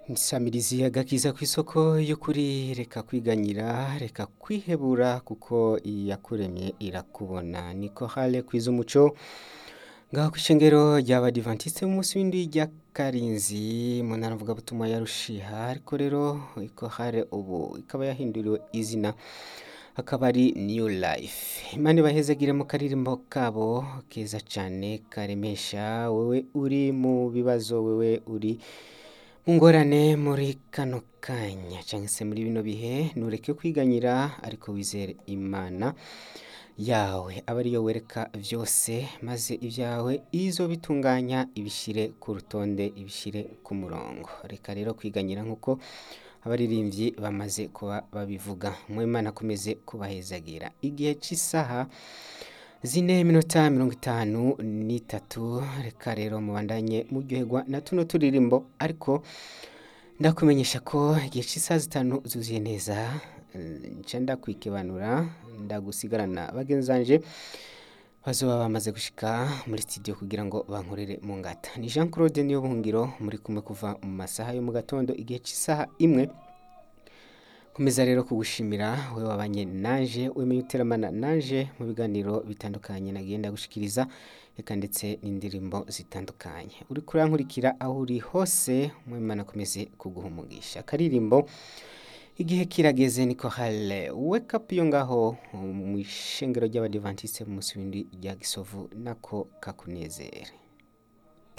Nsamirizi agakiza kw'isoko y'ukuri reka kwiganyira reka kwihebura kuko iyakuremye irakubona niko hale kwiza umuco ngaho kw'ishengero ry'abadivantiste b'umunsi w'indwi rya Karinzi mu ntara mvugabutumwa ya Rushiha ariko rero iko hale ubu ikaba yahinduriwe izina akaba ari New Life Imana ibahezagire mu karirimbo kabo keza cane karemesha wewe uri mu bibazo wewe uri mu ngorane muri kano kanya canke se muri bino bihe ntureke kwiganyira ariko wizere Imana yawe aba ariyo wereka vyose maze ivyawe izobitunganya ibishire ku rutonde ibishire ku murongo reka rero kwiganyira nk'uko abaririmbyi bamaze kuba babivuga mu Imana akomeze kubahezagira igihe c'isaha zine minota mirongo itanu n'itatu reka rero mubandanye muryoherwa na tuno turirimbo ariko ndakumenyesha ko igihe c'isaha zitanu zuzuye neza nca ndakwikibanura ndagusigarana bagenzi banje bazoba bamaze gushika muri studio kugira ngo bankorere mu ngata ni Jean Claude niyo buhungiro muri kumwe kuva mu masaha yo mu gatondo igihe c'isaha imwe komeza rero kugushimira we wabanye nanje wemeye uteramana nanje mu biganiro bitandukanye nagenda gushikiriza eka ndetse n'indirimbo zitandukanye uri kurankurikira aho uri hose mwimana akomeze kuguha umugisha akaririmbo igihe kirageze niko hale wake up yo ngaho mu ishengero ry'abadivantiste mu munsi w'indwi rya gisovu nako kakunezere